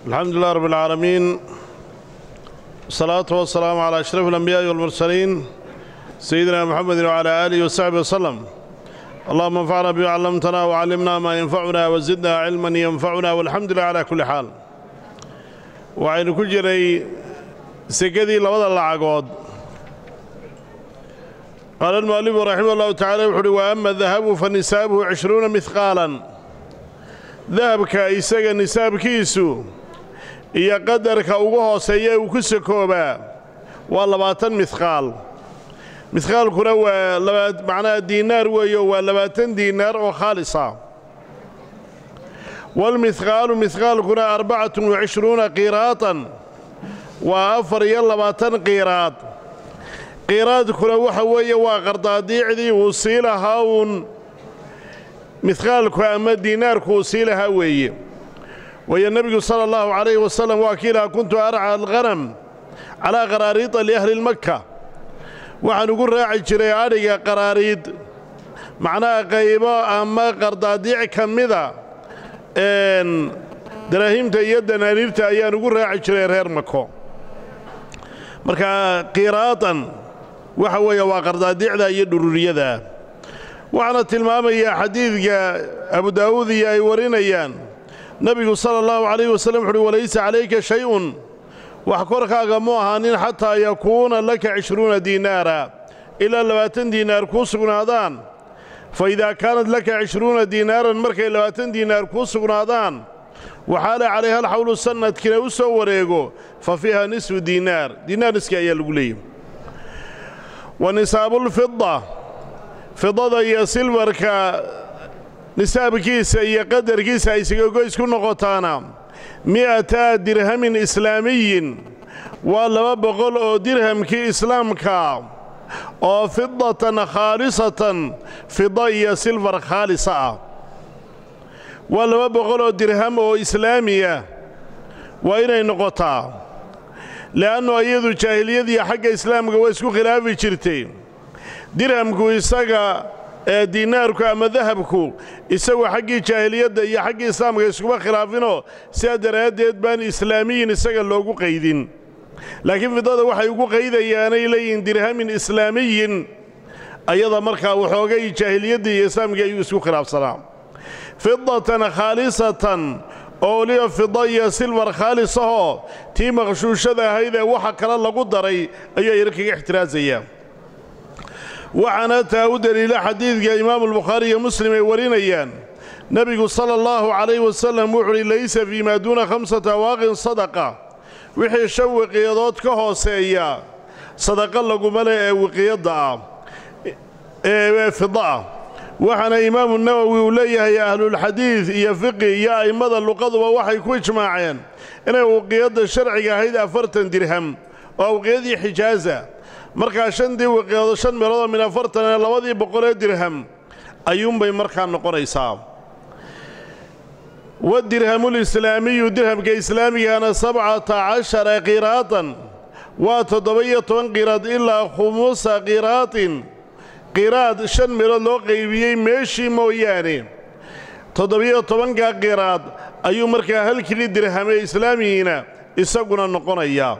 الحمد لله رب العالمين والصلاة والسلام على أشرف الأنبياء والمرسلين سيدنا محمد وعلى آله وصحبه وسلم اللهم انفعنا بما علمتنا وعلمنا ما ينفعنا وزدنا علما ينفعنا والحمد لله على كل حال وعين كجري سكدي لبدا العقود قال المؤلف رحمه الله تعالى وحده وأما الذهب فنسابه عشرون مثقالا dahabka isaga nisaabkiisu iyo qadarka ugu hooseeya uu ku sakoobaa waa labaatan midqaal midqaalkuna waa macnaha diinaar weeyo waa labaatan diinaar oo khaalisa walmidqaalu midqaalkuna arbacatun wacishruuna qiiraatan waa afar iyo labaatan qiiraad qiiraadkuna waxa weeye waa qardaadiicdii uu sii lahaa uun midqaalku ama diinaarku uu sii lahaa weeye waayo nebigu sala allahu calayhi wasalam waa kii lahaa kuntu arca alghanam calaa qaraariida liahli lmakka waxaan ugu raaci jiray adhiga qaraariid macnaha qaybo ama qardaadiic ka mida daraahimta iyo danaaniirta ayaan ugu raaci jiray reer mako marka qiraatan waxa weeye waa qardaadiicda iyo dhururiyada waxaana tilmaamayaa xadiidka abu daa'uud iyo ay warinayaan nebigu sala allahu calayh wasallam wuxuuhi walaysa calayka shay-un wax korkaaga mu ahaanin xataa yakuuna laka cishruuna diinaara ilaa labaatan diinaar kuu sugnaadaan fa idaa kaanat laka cishruuna diinaaran markay labaatan diinaar kuu sugnaadaan waxaala calayha alxawlu sannadkina u soo wareego fa fiiha nisfu diinaar diinaar niski ayaa lagu leeyay wa nisaabulfida fidada iyo silbarka nisaabkiisa iyo qadarkiisa ay sigagoys ku noqotaana mi'ata dirhamin islaamiyin waa laba boqol oo dirhamkii islaamka oo fidatan khaalisatan fida iyo silbar khaalisa ah waa laba boqol oo dirham oo islaamiya waa inay noqotaa le'annu iyadu jaahiliyadiiyo xagga islaamka waa isku khilaafi jirtay dirhamku isaga ee diinaarku ama dahabku isagu xaggii jaahiliyadda iyo xaggii islaamka iskuma khilaafinoo sidaa daraaddeed baan islaamiyin isaga loogu qaydin laakiin fidada waxay ugu qaydayaanay leeyihiin dirhamin islaamiyin ayada markaa waxoogay jaahiliyaddii iyo islaamkii ayuu isku khilaafsanaa fidatan khaalisatan oo weliba fida iyo silbar khaalisahoo tii maqshuushada ahayd ee waxa kale lagu daray ayuu yar kaga ixtiraasaya waxaana taa u deliila xadiidka imaamulbukhaari iyo muslim ay warinayaan nebigu sala allahu calayh wasalam wuxuuhi laysa fii maa duuna khamsati awaaqin sadaqa wixii shan wiqiyadood ka hooseeya sadaqa laguma leh ee wiqiyadda ah ee fida ah waxaana imaamu nawowi uu leeyahay ahlulxadiid iyo fiqi iyo a'immada luqaduba waxay ku ijmaaceen inay wiqiyadda sharciga ahayd afartan dirham oo wiqiyadii xijaaza markaa shantii wiqiyadood shan meeloodoo min afartan ee labadii boqolee dirham ayuunbay markaa noqonaysaa wadirhamulislaamiyu dirhamka islaamigana sabcata cashara qiraatan waa toddoba-iyo toban qiraad ilaa khumusa qiraatin qiraad shan meelood loo qaybiyey meeshii mooyaane toddobiyo tobanka qiraad ayuu markaa halkili dirhamee islaamigiina isaguna noqonayaa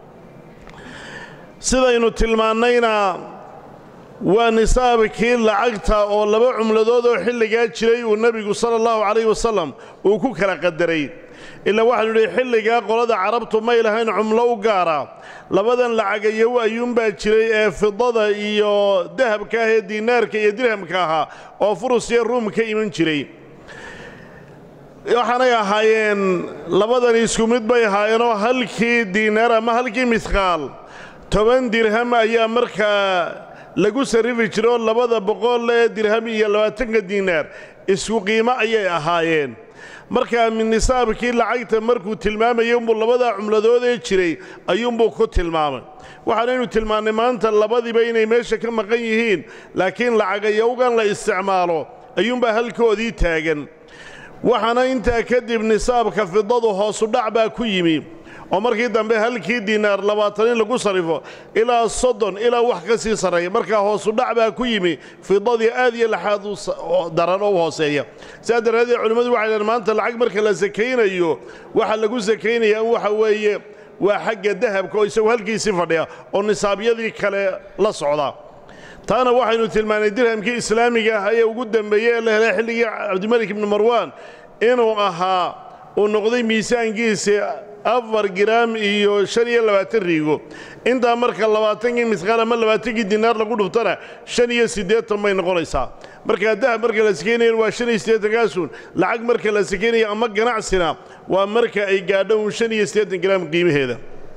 sidaynu tilmaannayna waa nisaabkii lacagta oo laba cumladood oo xilligaa jiray uu nebigu sala allahu calayh wasalam uu ku kala qadaray ilaa waxaanu idhi xilligaa qolada carabtu may lahayn cumlo u gaara labadan lacagayow ayuunbaa jiray ee fidada iyo dahabka ah ee diinaarka iyo dirhamka ahaa oo furus iyo ruum ka iman jiray waxaanay ahaayeen labadani isku mid bay ahaayeenoo halkii diinaar ama halkii midqaal toban dirham ayaa markaa lagu sarrifi jira oo labada boqol ee dirham iyo labaatanka diinaar isku qiimo ayay ahaayeen markaa nisaabkii lacagta markuu tilmaamayay unbuu labadaa cumladoodee jiray ayuunbuu ku tilmaamay waxaanaynu tilmaannay maanta labadiiba inay meesha ka maqan yihiin laakiin lacagayowgan la isticmaalo ayuunbaa halkoodii taagan waxaana intaa kadib nisaabka fidadu hoosudhac baa ku yimi oo markii dambe halkii diinaar labaatan in lagu sarrifo ilaa soddon ilaa wax ka sii sarreeya markaa hoosu dhac baa ku yimi fidadii aad iyo laxaad u daran oo u hooseeya sidaa daraaddeed culimmadu waxay dhaheen maanta lacag marka la sakaynayo waxa lagu sakaynaya in waxa weeye waa xagga dahabka oo isagu halkiisii fadhiya oo nisaabyadii kale la socda taana waxaynu tilmaanay dirhamkii islaamiga ah ee ugu dambeeyey ee la helay xilligii cabdimalik ibni marwaan inuu ahaa uu noqday miisaankiisi afar giraam iyo shan iyo labaatan riigo intaa marka labaatankii misqaal ama labaatankii dinaar lagu dhuftana shan iyo siddeetan bay noqonaysaa markaa dahab marka la sakaynayan waa shan iyo siddeetankaasun lacag marka la sakaynaya ama ganacsina waa marka ay gaadho uun shan iyo siddeetan giraam qiimaheeda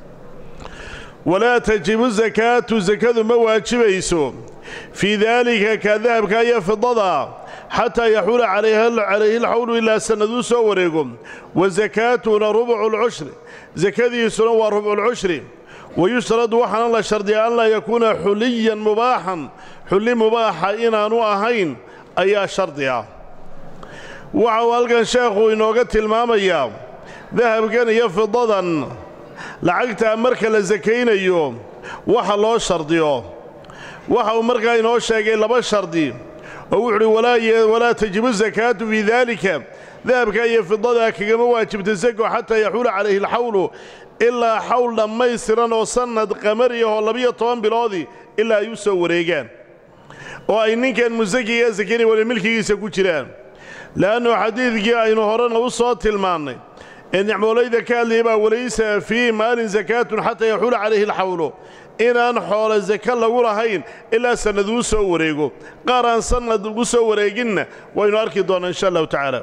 walaa tajibu sakaatu sakadu ma waajibayso fii daalika ka dahabka iyo fidada xataa yaxuula calayhi alxawlu ilaa sannaduu soo wareego wa sakaatuna rubcu lcushri sakadiisuna waa rubculcushri wayushtaradu waxaana la shardiya an laa yakuuna xuliyan mubaaxan xulli mubaaxa inaanu ahayn ayaa shardi ah waxa uu halkan sheekhu inooga tilmaamayaa dahabkan iyo fidadan lacagtaa marka la sakaynayo waxa loo shardiyo waxa uu markaa inoo sheegay laba shardi oo wuxuuhi walaa tajibu sakaatu fii daalika dahabka iyo fidadaa kagama waajibta sako xataa yaxuula calayhi alxawlu ilaa xawl dhammaystiran oo sannad qamariyahoo labiyo toban biloodii ilaa ay u soo wareegaan oo ay ninkan musakiga sakaynaya wala milkigiisa ku jiraan le'annu xadiidkii aynu horena u soo tilmaannay ee nicmoolayda ka hadlayay baa walaysa fii maalin sakaatun xataa yaxuula calayhi alxawlu inaan xoolo saka lagu lahayn ilaa sannaduu soo wareego qaar aan sannad ugu soo wareeginna waynu arki doonnaa insha allahu tacaala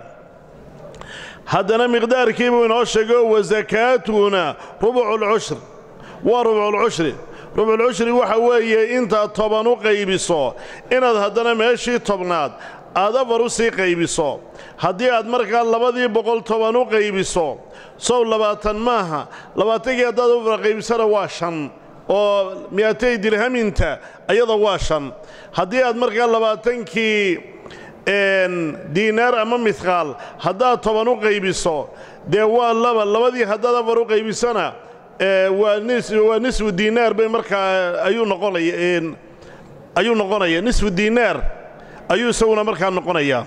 haddana miqdaarkii buu inoo sheego wa sakaatuna rubculcushri waa rubculcushri rubculcushri waxa weeye intaad toban u qaybiso inaad haddana meeshii tobnaad aad afar u sii qaybiso haddii aad markaa labadii boqol toban u qaybiso sow labaatan maaha labaatankii haddaad u afar qaybisana waa shan oo mi'atay dirhaminta ayada waa shan haddii aad markaa labaatankii diinaar ama midqaal haddaad toban u qaybiso dee waa laba labadii haddaad afar u qaybisona waa nisfu diinaar bay markaa ayuu noqonaya ayuu noqonaya nisfu diinaar ayuu isaguna markaa noqonayaa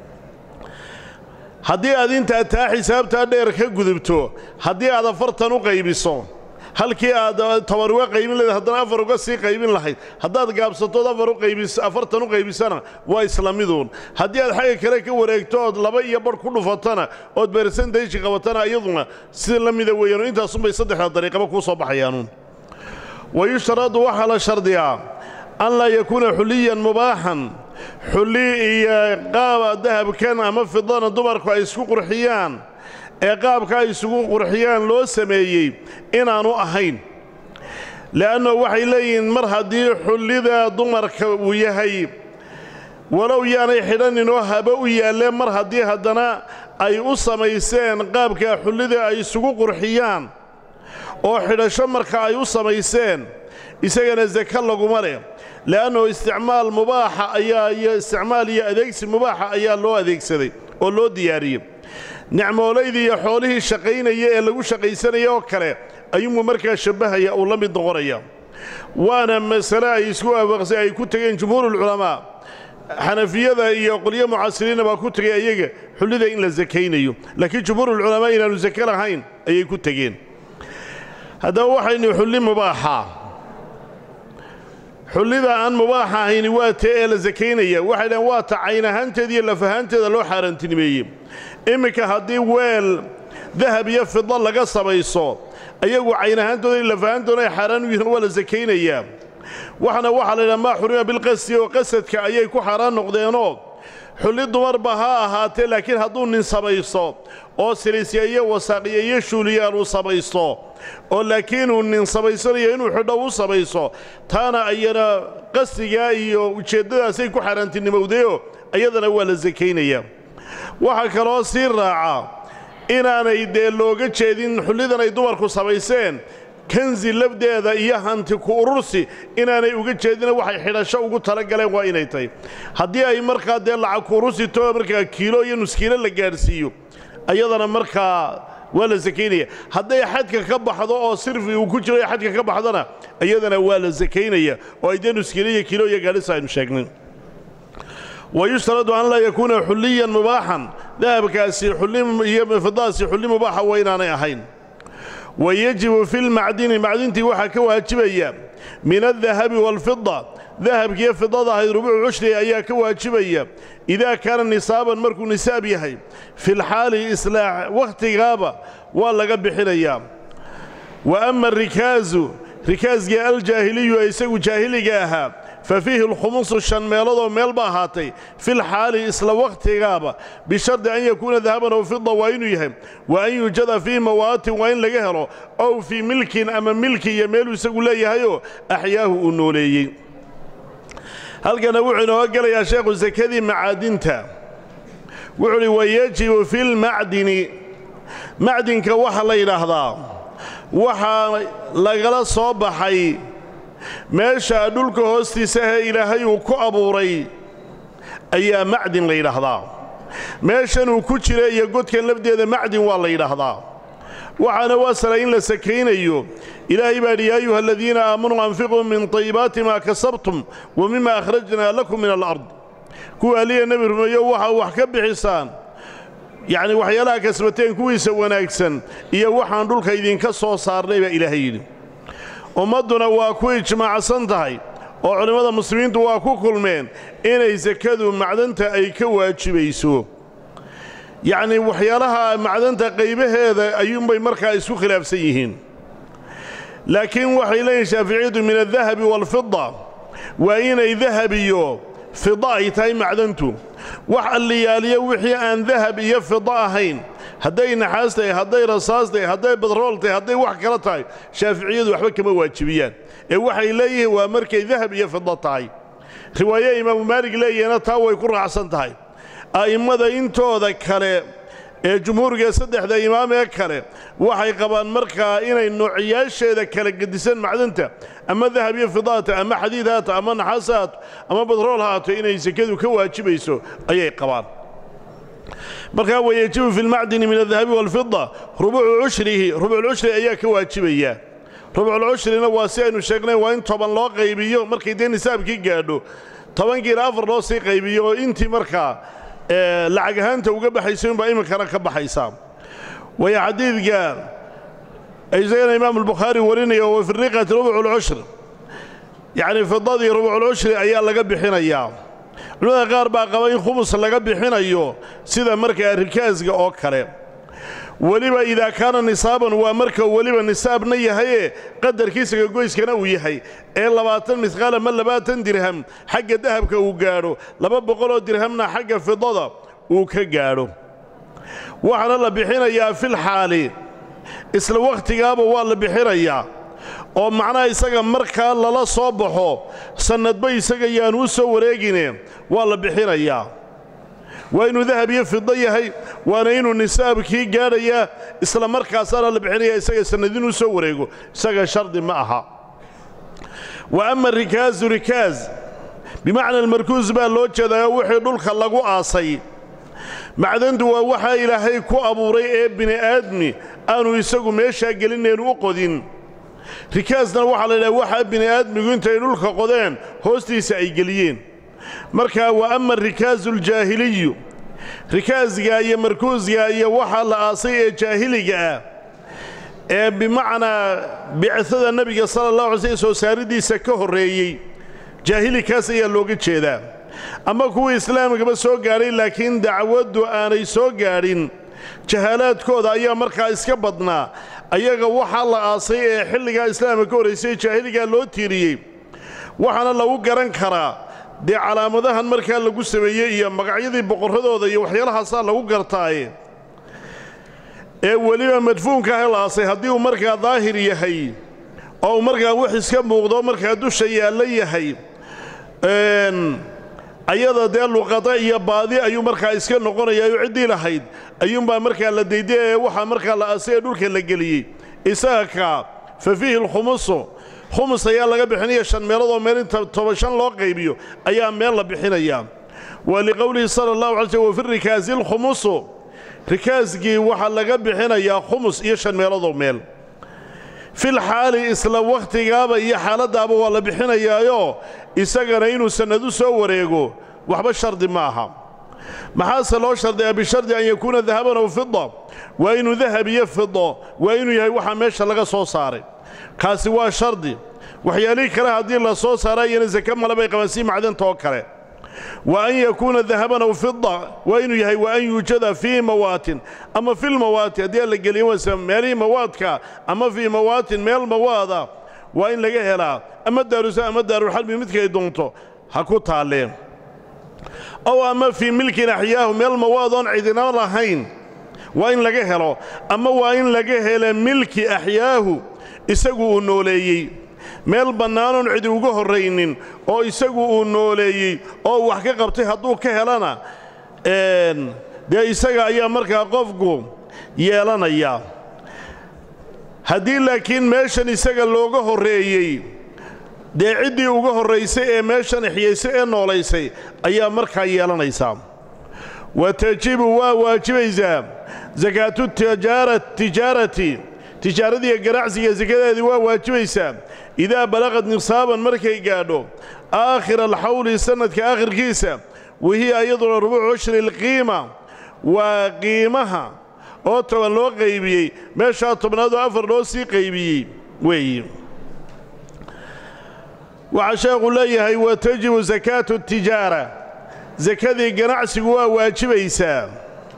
haddii aad intaa taa xisaabtaa dheer ka gudubto haddii aad afartan u qaybiso halkii aad toban uga qaybin lahayd haddana afar uga sii qaybin lahayd haddaad gaabsatood afar uqaybis afartan u qaybisana waa isla miduun haddii aad xagga kale ka wareegto ood laba iyo badh ku dhufatana ood bersentayji qabatana iyaduna sida la mida weeyaanu intaasunbay saddexda dariiqaba kuu soo baxayaanuun wayushtaradu waxaa la shardiyaa an laa yakuuna xuliyan mubaaxan xulli iyo qaaba dahabkan ama fidana dumarku ay isku qurxiyaan ee qaabka ay isugu qurxiyaan loo sameeyey inaannu ahayn le'anno waxay leeyihiin mar haddii xullida dumarka uu yahay walow yaanay xidhaninoo haba u yaalleen mar haddii haddana ay u samayseen qaabka xullida ay isugu qurxiyaan oo xidhasho marka ay u samayseen isagana saka laguma leh le'annahu isticmaal mubaaxa ayaa iyo isticmaal iyo adeegsi mubaaxa ayaa loo adeegsaday oo loo diyaariyey nicmoolaydii iyo xoolihii shaqaynaya ee lagu shaqaysanaya oo kale ayuunbuu markaa shabbahaya uu la mid noqonaya waana masale ay isku waafaqsay ay ku tegeen jumhuurulculamaa xanafiyada iyo qolyo mucaasiriinna baa ku tegay ayaga xullida in la sakaynayo laakiin jumhuurulculamaa inaannu sake lahayn ayay ku tegeen haddaba waxaynu xulli mubaaxa xullida aan mubaaxa ahayni waa tee ee la sakaynaya waxay dhahen waa ta cayn ahaanteeda iyo laf ahaanteeda loo xaaraantinimeeyey imminka haddii weel dahab iyo fidlo laga samayso ayagu cayn ahaantooda iyo laf ahaantooda ay xaaraan u yihiin waa la sakaynayaa waxna waxaa la yidhaha maa xurima bilqasdi oo qasadka ayay ku xaaraan noqdeenoo xulli dumarba ha ahaatee laakiin hadduu nin samaysto oo silisya iyo wasaaqiya iyo shuuliyaal uu samaysto oo laakiin uu nin samaysanayo inuu xidho u samayso taana ayana qasdigaa iyo ujeeddadaasay ku xaaraantinimowdeyo ayadana waa la sakaynayaa waxaa kaloo sii raaca inaanay dee looga jeedin xullidan ay dumarku samayseen kansi lafdeeda iyo hanti ku urursi inaanay uga jeedina waxay xidhasho ugu talagaleen waa inay tahay haddii ay markaa dee lacag ku urursi too markaa kiilo iyo nuskiilo la gaadhsiiyo ayadana markaa waa la sakaynaya hadday xadka ka baxdo oo sirfi uu ku jiro xadka ka baxdona iyadana waa la sakaynaya oo ay dee nuskilo iyo kilo iyo gaadhisa aynu sheegnay wayushtaradu an laa yakuuna xulliyan mubaaxan dahabkaasi iyo fidaasi xulli mubaaxa waa inaanay ahayn wa yajibu fi lmacdini macdintii waxaa ka waajibaya min aldahabi waalfida dahabkiiyo fidada ahayd rubuucu cushri ayaa ka waajibaya idaa kaana nisaaban markuu nisaab yahay filxaali islaax wakhtigaaba waa laga bixinayaa wa ama arikaazu rikaasgii aljaahiliyu ee isagu jaahiliga ahaa fa fiihi alkhumusu shan meeloodoo meel ba ahaatay filxaali isla wakhtigaaba bishardi an yakuuna dahaban ow fida waa inuu yahay wa an yuujada fii mawaatin waa in laga helo ow fii milkin ama milki iyo meeluu isagu leeyahayoo axyaahu uu nooleeyey halkana wuxuu inooga gelayaa sheekhu sakadii macaadinta wuxuu uhi wayajibu fi lmacdini macdinka waxa la yidhaahdaa waxaa lagala soo baxay meesha dhulka hoostiisa ahee ilaahay uu ku abuuray ayaa macdin la yidhaahdaa meeshanuu ku jira iyo godkan lafdeeda macdin waa la yidhaahdaa waxaana waasala in la sakaynayo ilaahay baa yidhi yaa ayuha aladiina aamanuu anfiquu min tayibaati maa kasabtum wa mima akhrajnaa lakum min alard kuwa aliya nebi rumeeyo waxa wax ka bixisaan yacni waxyaalaha kasbateen kuwiisa wanaagsan iyo waxaan dhulka idinka soo saarnay baa ilaahay yidhi ummadduna waa ku ijmaacsan tahay oo culimmada muslimiintu waa ku kulmeen inay sakadu macdanta ay ka waajibayso yacnii waxyaalaha macdanta qaybaheeda ayuunbay markaa isku khilaafsan yihiin laakiin waxay leeyihin shaaficiyadu min aldahabi waalfida waa inay dahab iyo fida ay tahay macdantu wax alliyaaliyo wixii aan dahab iyo fida ahayn hadday naxaas tahay hadday rasaas tahay hadday badrool tahay hadday wax kala tahay shaaficiyadu waxba kama waajibiyaan ee waxay leeyihiin waa markay dahab iyo fida tahay riwaaye imaamu maalig leeyahina taa way ku raacsan tahay a'immada intooda kale ee jumhuuriga saddexda imaam ee kale waxay qabaan markaa inay noociyaasheeda kala gedisan macdanta ama dahab iyo fidaata ama xadiid haato ama naxaas haato ama badrool haato inay sekadu ka waajibayso ayay qabaan markaa wayajibu fi lmacdini min aldahabi waalfida rubuucu cushrihi rubuuculcushri ayaa ka waajibaya rubuuculcushrina waa si aynu sheegnay waa in toban loo qaybiyo markay dee nisaabkii gaadho tobankiina afar loo sii qaybiyo oo intii markaa lacag ahaanta uga baxaysa unbaa iminkana ka baxaysaa waya xadiidka isagana imaamu albukhaari warinaya wa fi riqati rubuculcushr yacni fidadii rubuculcushri ayaa laga bixinayaa culimada qaar baa qaba in khumus laga bixinayo sida markaa rikaasga oo kale weliba idaa kaana nisaaban waa marka weliba nisaabna yahaye qadarkiisa goyskana uu yahay ee labaatan midqaal ama labaatan dirham xagga dahabka uu gaadho laba boqoloo dirhamna xagga fidada uu ka gaadho waxaana la bixinayaa filxaali isla wakhtigaaba waa la bixinayaa oo macnaha isaga markaa lala soo baxo sannadba isaga yaanu u soo wareegine waa la bixinayaa waa inuu dahab iyo fido yahay waana inuu nisaabkii gaadhayaa isla markaasaana la bixinaya isaga sannad inuu soo wareego isaga shardi ma aha wa ama rikaazu rikaaz bimacna almarkuus baa loo jeedaa wixii dhulka lagu aasay macdantu waa waxaa ilaahay ku abuuray ee bini'aadmi aanu isagu meeshaa gelinaynu u qodin rikaasna waxaa la yidhaha waxaa bini'aadmigu intay dhulka qodeen hoostiisa ay geliyeen markaa wa ama arikaasu aljaahiliyu rikaasga iyo markuusga iyo waxaa la aasay ee jaahiliga ah ee bimacnaa bicada nebiga sala allah alay slm soo saaridiisa ka horreeyey jaahilikaas ayaa looga jeedaa ama kuwii islaamkaba soo gaadhay laakiin dacwaddu aanay soo gaadhin jahaalaadkooda ayaa markaa iska badnaa ayaga waxaa la aasay ee xilligaa islaamka ka horraysay jaahiligaa loo tiiriyey waxaana lagu garan karaa dee calaamadahan markaa lagu sameeyey iyo magacyadii boqorradooda iyo waxyaalahaasaa lagu gartaaye ee weliba madfuunka ah la aasay haddii uu markaa daahir yahay oo uu markaa wax iska muuqdo markaa dusha yaallo yahay ayada dee luqada iyo baadi ayuu markaa iska noqonayaa ciddii lahayd ayuunbaa markaa la dayday ee waxaa markaa la aasay ee dhulka la geliyey isaga kaa fa fiihi alkhumusu khumus ayaa laga bixinaya shan meeloodoo meel inta toban shan loo qaybiyo ayaa meel la bixinayaa wa liqowlihi sala allahu alay slm wa fi rikaasi alkhumusu rikaaskii waxaa laga bixinayaa khumus iyo shan meeloodoo meel fil xaali isla wakhtigaaba iyo xaaladdaaba waa la bixinayaayoo isagana inuu sannadu soo wareego waxba shardi ma aha maxaase loo shardiyaa bishardi an yakuuna dahaban aw fida waa inuu dahab iyo fido waa inuu yahay waxaa meesha laga soo saaray kaasi waa shardi waxyaalihii kale haddii la soo saara iyana sake male bay qabaan sii macdanta oo kale wa an yakuuna dahaban aw fida waa inuu yahay wa an yuujada fii mawaatin ama filmawaati haddii aan la geliyo wase meelihii mawaadka ama fii mawaatin meel mawaada waa in laga helaa ama daarusa ama daarulxalbi midkay doonto ha ku taalleen ow ama fii milkin axyaahu meel mawaadoon cidina lahayn waa in laga helo ama waa in laga hela milki axyaahu isagu uu nooleeyey meel bannaanoon cidi uga horraynin oo isagu uu nooleeyey oo wax ka qabtay hadduu ka helana dee isaga ayaa markaa qofku yeelanaya haddii laakiin meeshan isaga looga horreeyey dee ciddii uga horraysay ee meeshan ixyaysay ee noolaysay ayaa markaa yeelanaysaa wa tajibu waa waajibaysaa sakaatu tijaarati tijaaradiiyo ganacsiga sakadeedii waa waajibaysaa idaa balaqad nisaaban markay gaadho aakhira alxawli sannadka aakhirkiisa wahiya iyaduna rubuucu cushri alqiima waa qiimaha oo toban loo qaybiyey meeshaa tobnaadoo afar loo sii qaybiyey weeye waxaa sheekhu leeyahay wa tajibu sakaatu tijaara sakadii ganacsigu waa waajibaysaa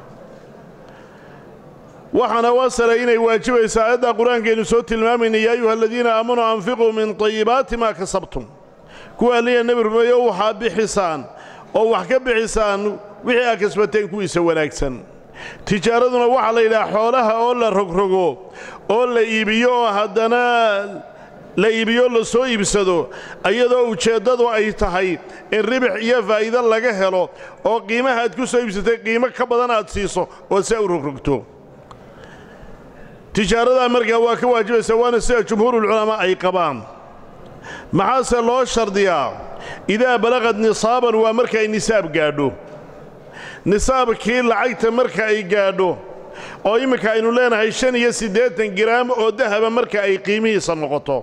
waxaana wasala inay waajibaysaa aayadda qur-aankaynu soo tilmaamayna yaa ayuha aladiina aamanuu anfiquu min tayibaati maa kasabtum kuwa alliya nebi rumeeyo waxaa bixisaan oo wax ka bixisaan wixii aa kasbateen kuwiisa wanaagsan tijaaraduna waxaa la yidhaha xoolaha oo la rogrogo oo la iibiyo oo haddana la iibiyo la soo iibsado iyadoo ujeeddadu ay tahay in ribix iyo faa'iido laga helo oo qiimaha aad ku soo iibsatay qiimo ka badan aad siiso oo saa u rogrogto tijaaradaa markaa waa ka waajibaysaa waana sida jumhuurulculamaa ay qabaan maxaase loo shardiyaa idaa balaqad nisaaban waa marka ay nisaab gaadho nisaabkii lacagta marka ay gaadho oo imminka aynu leenahay shan iyo siddeetan giraam oo dahaba marka ay qiimihiisa noqoto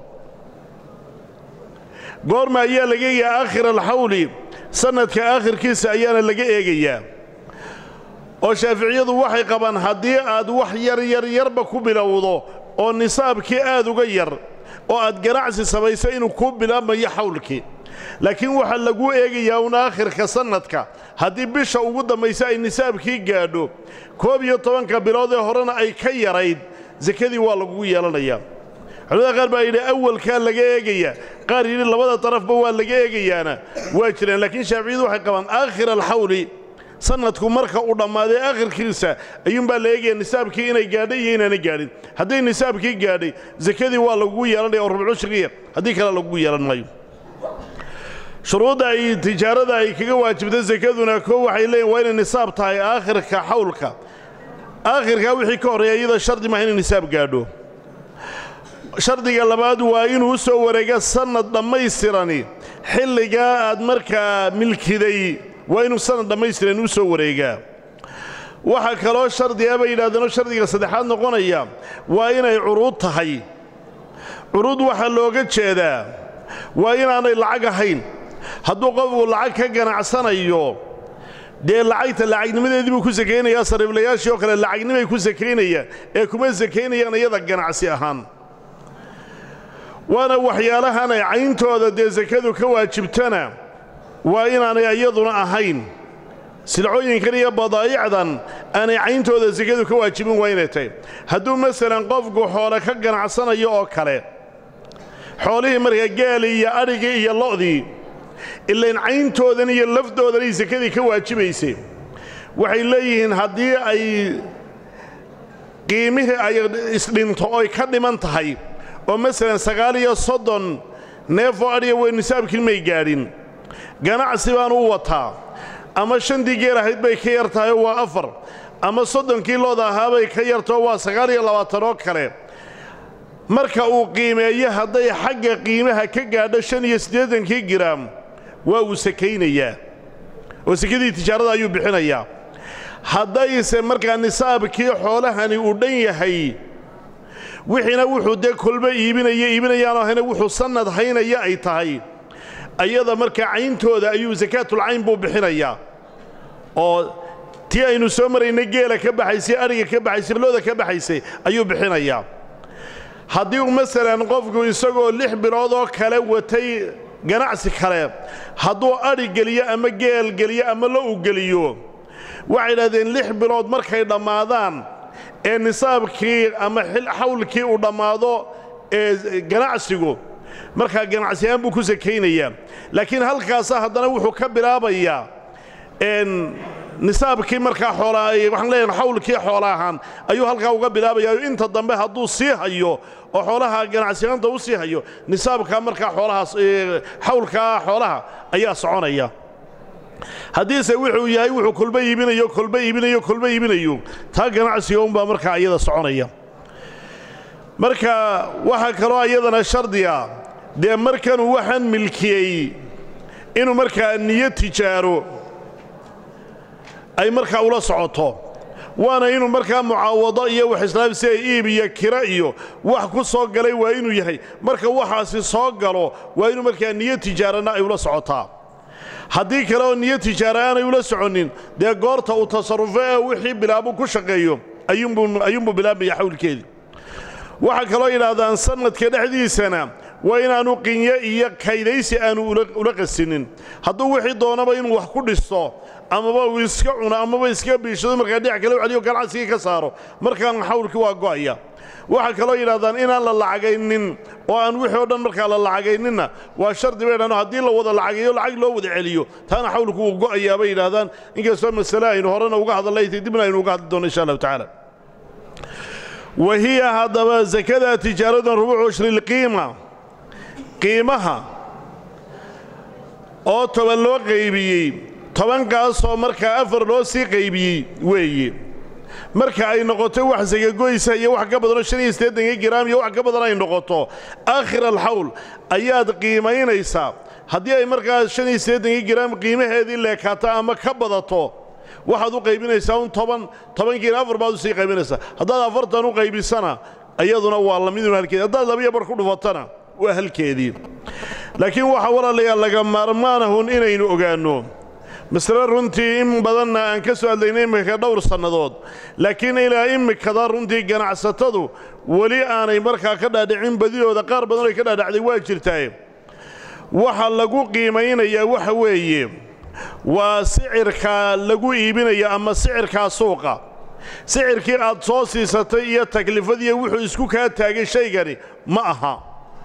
goorma ayaa laga eegayaa aakhir alxawli sannadka aakhirkiisa ayaana laga eegayaa oo shaaficiyadu waxay qabaan haddii aad wax yar yar yarba ku bilowdo oo nisaabkii aad uga yar oo aad ganacsi samayso inuu kuu bilaabmayo xawlkii laakiin waxaa laguu eegayaa un aakhirka sannadka haddii bisha ugu dambaysa ay nisaabkii gaadho koob iyo tobanka bilood ee horena ay ka yarayd sakadii waa lagugu yeelanayaa culamada qaar baa yidhi awalkaa laga eegayaa qaar yidhi labada darafba waa laga eegayaana waa jiraan laakiin shaaficiyadu waxay qabaan aakhir alxawli sannadku marka uu dhammaaday aakhirkiisa ayuunbaa la eegaya nisaabkii inay gaadhay iyo inaana gaadhin hadday nisaabkii gaadhay sakadii waa lagugu yeelanaya oo rubcushrigiya haddii kale lagugu yeelan maayo shuruudda ay tijaarada ay kaga waajibta sakaduna koo waxay leeyihin waa inay nisaab tahay aakhirka xawlka aakhirkaa wixii ka horreeya iyada shardi maaha inay nisaab gaadho shardiga labaad waa inuu u soo wareega sannad dhammaystirani xilligaa aad markaa milkiday waa inuu sannad dhammaystiran u soo wareegaa waxaa kaloo shardiga bay yidhahdeenoo shardiga saddexaad noqonaya waa inay curuud tahay curuud waxaa looga jeedaa waa inaanay lacag ahayn hadduu qofku lacag ka ganacsanayo dee lacagta lacagnimadeedii buu ku sakaynayaa sariiblayaashii oo kale lacagnimay ku sakaynayaan ee kuma sakaynayaan iyada ganacsi ahaan waana waxyaalahan ay cayntooda dee sakadu ka waajibtana waa inaanay iyaduna ahayn silcooyinkan iyo badaa'icdan aanay cayntooda sakadu ka waajibin waa inay tahay hadduu masalan qofku xoole ka ganacsanayo oo kale xoolihii markaa gaali iyo adhigii iyo lo'dii ilayn cayntoodan iyo lafdoodanay sakadii ka waajibaysay waxay leeyihiin haddii ay qiimihii ay isdhinto oy ka dhiman tahay oo masalan sagaal iyo soddon neefoo adhiga wey nisaabkii may gaadhin ganacsi baan u wataa ama shantii geel ahayd bay ka yar tahay oo waa afar ama soddonkii looda ahaabay ka yartao waa sagaal iyo labaatan oo kale marka uu qiimeeyo hadday xagga qiimaha ka gaadho shan iyo siddeedankii giraam waa uu sakaynayaa oo sakadii tijaarada ayuu bixinayaa haddayse markaa nisaabkii xoolahani uu dhan yahay wixiina wuxuu dee kolba iibinaya iibinayaanoo hayna wuxuu sannad haynaya ay tahay ayada markaa cayntooda ayuu sakaatulcayn buu bixinayaa oo tii aynu soo maraynay geela ka baxaysay adhiga ka baxaysay looda ka baxaysay ayuu bixinayaa haddii uu masalan qofku isagoo lix bilood oo kale watay ganacsi kale hadduu adhi geliyo ama geel geliyo ama lo u geliyo waxay idhahdeen lix bilood markay dhammaadaan ee nisaabkii ama xawlkii uu dhammaado ee ganacsigu markaa ganacsiyahaan buu ku sakaynayaa laakiin halkaasa haddana wuxuu ka bilaabayaa nisaabkii markaa xoolaa waxaan leeyahay xawlkii xoola ahaan ayuu halkaa uga bilaabayaa inta dambe hadduu sii hayo oo xoolaha ganacsiyaanta u sii hayo nisaabkaa markaa xoolahaas xawlkaa xoolaha ayaa soconaya haddiise wuxuu yahay wuxuu kolba iibinayo kolba iibinayo kolba iibinayo taa ganacsiga unbaa markaa ayada soconaya marka waxaa kaloo ayadana shardiga dee markanuu waxaan milkiyey inuu markaa niyo tijaaro ay markaa ula socoto waana inuu markaa mucaawado iyo wax islaamsia iib iyo kira iyo wax ku soo galay waa inuu yahay marka waxaasi soo galo waa inuu markaa niyo tijaarana ay ula socotaa haddii kale oo niyo tijaara aanay ula soconnin dee goorta uu tasarrufo ee wixii bilaabu ku shaqeeyo ayuunbuu bilaabmaya xawlkeedii waxaa kaloo yidhaahdaan sannadka dhexdiisana waa inaannu qinyo iyo kaydaysi aanu ula qasinin hadduu wixii doonaba inuu wax ku dhisto amaba uu iska cuno amaba iska biishado markaa dhinac kale u celiyo ganacsigii ka saaro markaan xawlkii waa go'aya waxaa kaloo yidhahdaan inaan la lacagaynin oo aan wixii o dhan markaa la lacagayninna waa shardi bay dhahan haddii la wada lacagayo lacag loo wada celiyo taana xawlku wuu go'ayaa bay yidhahdaan inkastoo masale aynu horena uga hadalnay dibna aynu uga hadli doono insha allahu tacaala wa hiya haddaba sakada tijaaradan rubuucu shrilqiima qiimaha oo toban loo qaybiyey tobankaasoo markaa afar loo sii qaybiyey weeye marka ay noqoto wax sagagoysa iyo wax ka badanoo shan iyo siddeetanka giraam iyo wax ka badan ay noqoto aakhir alxawl ayaad qiimaynaysaa haddii ay markaa shan iyo siddeetanka giraam qiimaheedii leekaato ama ka badato waxaad u qaybinaysaa un toban tobankiina afar baad u sii qaybinaysaa haddaad afartan u qaybisana iyaduna waa lamidun halkeedi haddaad labiyo bar ku dhufatana waa halkeedii laakiin waxaa walaalayaal laga maarmaanahun inaynu ogaanno masle runtii in badanna aan ka soo hadlaynay immika dhowr sannadood laakiin ilaa immikada runtii ganacsatadu weli aanay markaa ka dhaadhicin badidooda qaar badan oy ka dhaadhacday waa jirtaaye waxa lagu qiimaynayaa waxa weeye waa sicirkaa lagu iibinaya ama sicirkaa suuqa sicirkii aad soo siisatay iyo taklifadiiyo wuxuu isku kaa taagay shaygani ma aha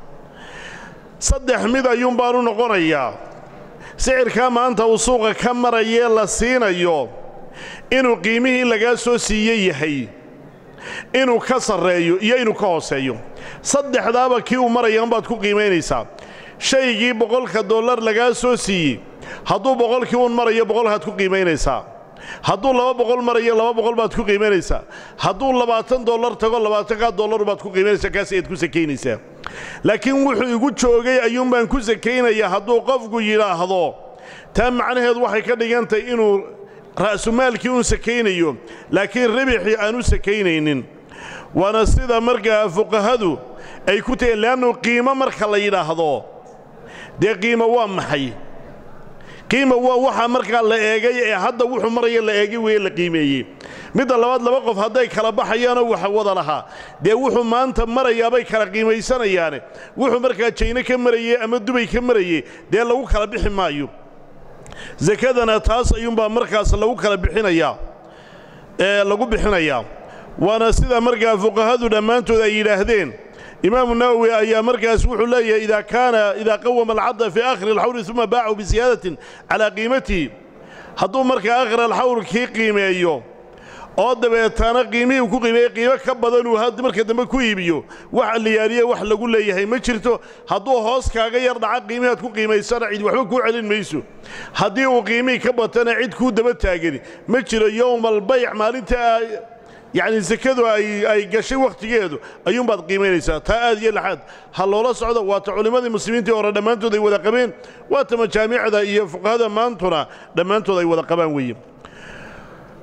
saddex mid ayuun baanu noqonayaa sicirkaa maanta uu suuqa ka marayee la siinayo inuu qiimihii lagaa soo siiye yahay inuu ka sarreeyo iyo inuu ka hooseeyo saddexdaaba kii uu maraya unbaad ku qiimaynaysaa shaygii boqolka dollar lagaa soo siiyey hadduu boqolkii uun marayo boqolkaad ku qiimaynaysaa hadduu laba boqol marayo laba boqol baad ku qiimaynaysaa hadduu labaatan dollar tago labaatankaa dollar baad ku qiimaynaysaa kaas ayaad ku sakaynaysaa laakiin wuxuu igu joogay ayuunbaan ku sakaynayaa hadduu qofku yidhaahdo taa macnaheedu waxay ka dhigantahay inuu ra'sumaalkii uun sakaynayo laakiin ribixii aan u sakaynaynin waana sida markaa fuqahadu ay ku tahiin le'annu qiimo marka la yidhaahdo dee qiimo waa maxay qiima waa waxaa markaa la eegay ee hadda wuxuu maraya la eegay weeye la qiimeeyey midda labaad laba qof hadday kala baxayaanoo wax wada lahaa dee wuxuu maanta marayaabay kala qiimaysanayaane wuxuu markaa jayne ka marayey ama dubay ka marayey dee lagu kala bixi maayo sakadana taas ayuunbaa markaas lagu kala bixinayaa ee lagu bixinayaa waana sida markaa fuqahadu dhammaantood ay yidhaahdeen imaamu nawowi ayaa markaas wuxuu leeyahay idaa kaana idaa qawama alcadda fii aakhiri alxawli uma baacahu bisiyaadatin calaa qiimatihi hadduu markaa aakhir alxawl kii qiimeeyo oo dabeetana qiimihii uu ku qiimeeyey qiimo ka badan uu marka dambe ku iibiyo wax liyaaliye wax lagu leeyahay ma jirto hadduu hoos kaaga yar dhaca qiimihaad ku qiimaysana cid waxba kuu celin mayso haddii uu qiimihii ka batana cid kuu daba taagani ma jiro yowmaalbayc maalinta yacni sekadu ay gashay wakhtigeedu ayuunbaad qiimaynaysaa taa aad iyo laxaad ha loola socdo waata culimmadii muslimiintii hore dhammaantood ay wada qabeen waata majaamicda iyo fuqahada maantuna dhammaantood ay wada qabaan weeye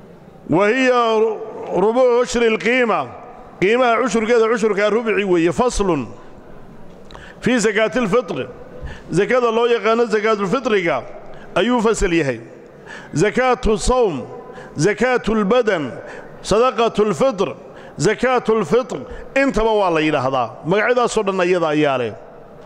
wa hiya rubuucu cushri alqiima qiimaha cushurkeeda cushurkaa rubici weeye faslun fii sakaati alfitri sakada loo yaqaano sakaatulfitriga ayuu fasal yahay sakaatu sawm sakaatu albadan sadaqatu alfitr sakaatu alfitr intaba waa la yidhaahdaa magacyadaasoo dhan iyada ayaa leh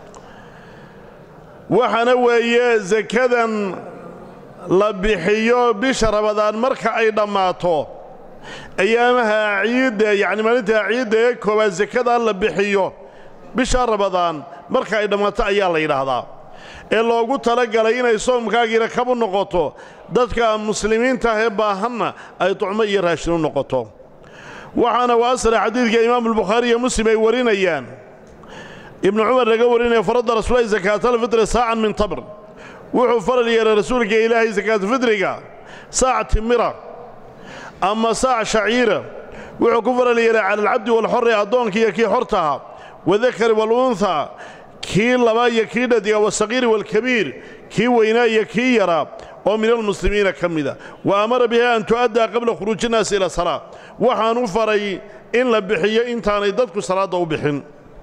waxaana weeye sakadan la bixiyo bisha rabadaan marka ay dhammaato ayaamaha ciidda yacni maalinta ciidda ee koowaad sakadaa la bixiyo bisha rabadaan marka ay dhammaato ayaa la yidhaahdaa ee loogu talagalay inay soomkaagiina kabu noqoto dadka muslimiinta ah ee baahanna ay tucmo iyo raashin u noqoto waxaana waa asla xadiidka imaamulbukhaari iyo muslim ay warinayaan ibnu cumar laga warinaya faradda rasuulahi sakaatalfitri saacan min tabr wuxuu faral yeelay rasuulka ilaahay sakaatulfitriga saac timira ama saac shaciira wuxuu ku faral yeelay cala alcabdi waalxorri addoonka iyo kii xortaha wadakari waalunthaa kii laba iyo kii dhadiga wasaqiiri waalkabiir kii weynaa iyo kii yaraa oo min almuslimiina ka mida wa amara biha an tu'addaa qabla khuruuji innaasi ila salaa waxaan u faray in la bixiyo intaanay dadku salaadda u bixin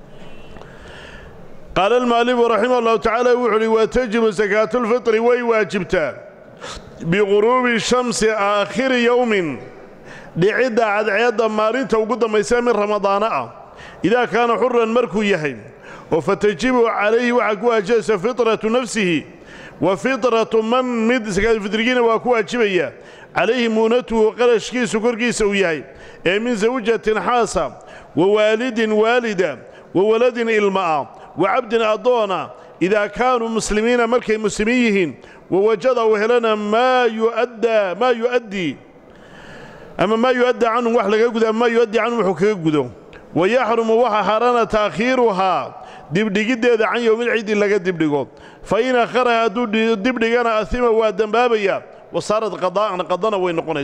qaala almaalifu raximah allahu tacaala wuxu uhi wa tajibu sakaatulfitri way waajibtaa biquruubi shamsi aakhiri yowmin dhicidda cadceedda maalinta ugu dambaysa min ramadaana ah idaa kaana xuran markuu yahay oo fatajibu calayhi waxaa ku waajibaysa fitratu nafsihi wa fitratu man mid sakaatulfitrigiina waa ku waajibaya calayhi muunatuhu qarashkiisu korkiisa uu yahay ee min sawjatin xaasa wa waalidin waalida wa waladin ilma'a wa cabdin addoona idaa kaanuu muslimiina markay muslimiin yihiin wawajada uu helana maa yuaddaa maa yu'addii ama maa yu'addaa canhum wax laga gudo ama maa yu'addii canhum wuxuu kaga gudo wa yaxrumu waxa xaaraana taakhiiruhaa dibdhigiddeeda can yowmilciidi laga dibdhigo fa in akharaha hadduu dibdhigana ahima waa dembaabaya wasaarad qadaa'an qadana way noqonaysa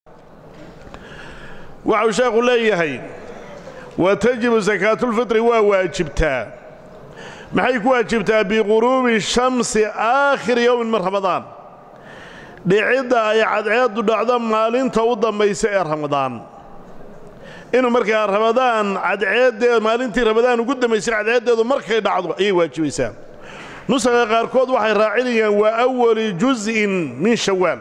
waxau sheekhu leeyahay wa tajibu sakaatulfitri waa waajibtaa maxay ku waajibtaa biquruubi shamsi aakhiri yowmin min ramadaan dhicidda ay cadceeddu dhacdo maalinta u dambaysa ee ramadaan inuu markaa ramadaan cadceeddee maalintii ramadaan ugu dambaysay cadceeddeedu markay dhacdo ayay waajibaysaa nusaga qaarkood waxay raacinayaan waa awali jus'in min shawaal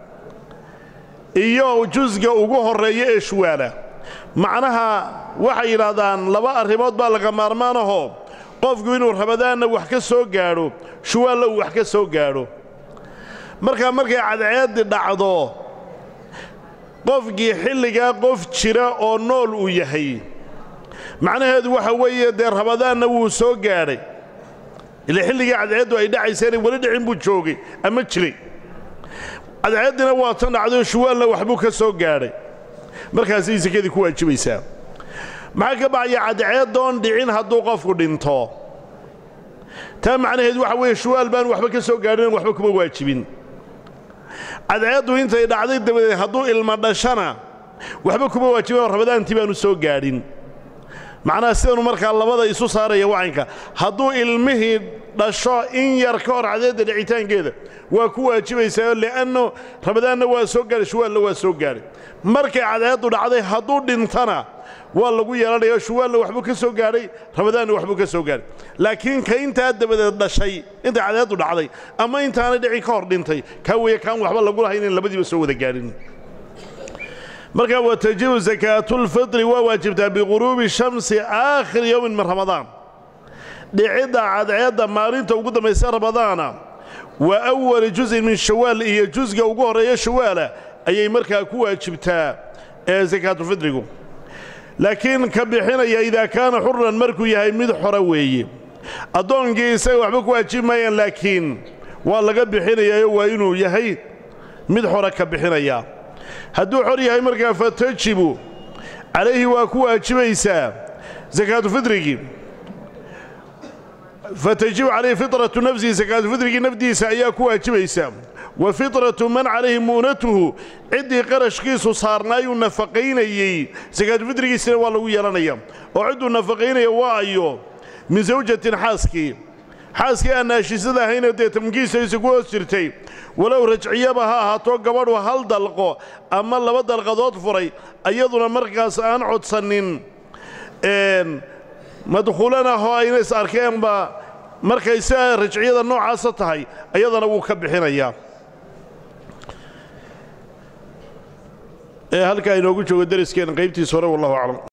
iyo jusga ugu horreeya ee shuwaala macnaha waxay yidhaahdaan laba arrimood baa laga maarmaanahoo qofku inuu ramadaanna wax ka soo gaadho shuwaalla uu wax ka soo gaadho markaa markay cadceeddi dhacdo qofkii xilligaa qof jira oo nool uu yahay macnaheedu waxa weeye dee ramadaanna wuu soo gaadhay ile xilligii cadceeddu ay dhacayseenay weli dhicin buu joogay ama jiray cadceeddina waa tan dhacdayoo shuwaalna waxbuu ka soo gaadhay markaasay sekadii ku waajibaysaa maxaa ka baxaya cadceeddoon dhicin hadduu qofku dhinto taa macnaheedu waxa weeye shuwaal baan waxba ka soo gaadhin waxba kuma waajibin cadceeddu intay dhacday dabadeed hadduu ilma dhashana waxba kuma waajibin ramadaantii baanu soo gaadhin macnaha sidanu markaa labada isu saaraya wacanka hadduu ilmihii dhasho in yar ka hor cadceedda dhicitaankeeda waa ku waajibaysaa li'anno ramadaanna waa soo gaadhay shuwaalna waa soo gaadhay markay cadceeddu dhacday hadduu dhintana waa lagu yeelanaya shuwaalna waxbuu ka soo gaadhay ramadaanna waxbuu ka soo gaadhay laakiin ka intaa dabadeed dhashay intay cadceeddu dhacday ama intaanay dhicin ka hor dhintay kaa weeye kaan waxba lagu lahayn in labadiiba soo wada gaadhin markaa wa tajibu sakaatulfitri waa waajibtaa biquruubi shamsi aakhiri yowmin min ramadaan dhicidda cadceedda maalinta ugu dambaysa ramadaana wa awali juz'in min shawaal iyo jusga ugu horreeya shawaala ayay markaa ku waajibtaa ee sakaatulfitrigu laakiin ka bixinaya idaa kaana xuran markuu yahay mid xora weeye addoonkii isaga waxba ku waajibi maayaan laakiin waa laga bixinayayo waa inuu yahay mid xora ka bixinaya hadduu xor yahay markaa fatajibu calayhi waa ku waajibaysaa sakaatufidrigii fatajibu calayhi fitratu nafsihi sakaatufidrigii nafdiisa ayaa ku waajibaysaa wa fitratu man calayhi mu'natuhu ciddii qarashkiisu saarnaayuu nafaqaynayey sakaatufidrigiisina waa lagu yeelanaya oo cidduu nafaqaynaya waa ayo min sawjatin xaaskii xaaskii aan naashisada ahayna dee tamkiisaysa ku hoos jirtay walow rajciyaba ha ahaato gabadhu hal dalqo ama laba dalqadood furay ayaduna markaas aan codsanin madkhuulan ah oo ayna is arkeenba markay sidaa rajciyada noocaasa tahay ayadana wuu ka bixinayaa ee halkaa inoogu joogo dariskeenna qaybtiisa hore wallahu aclam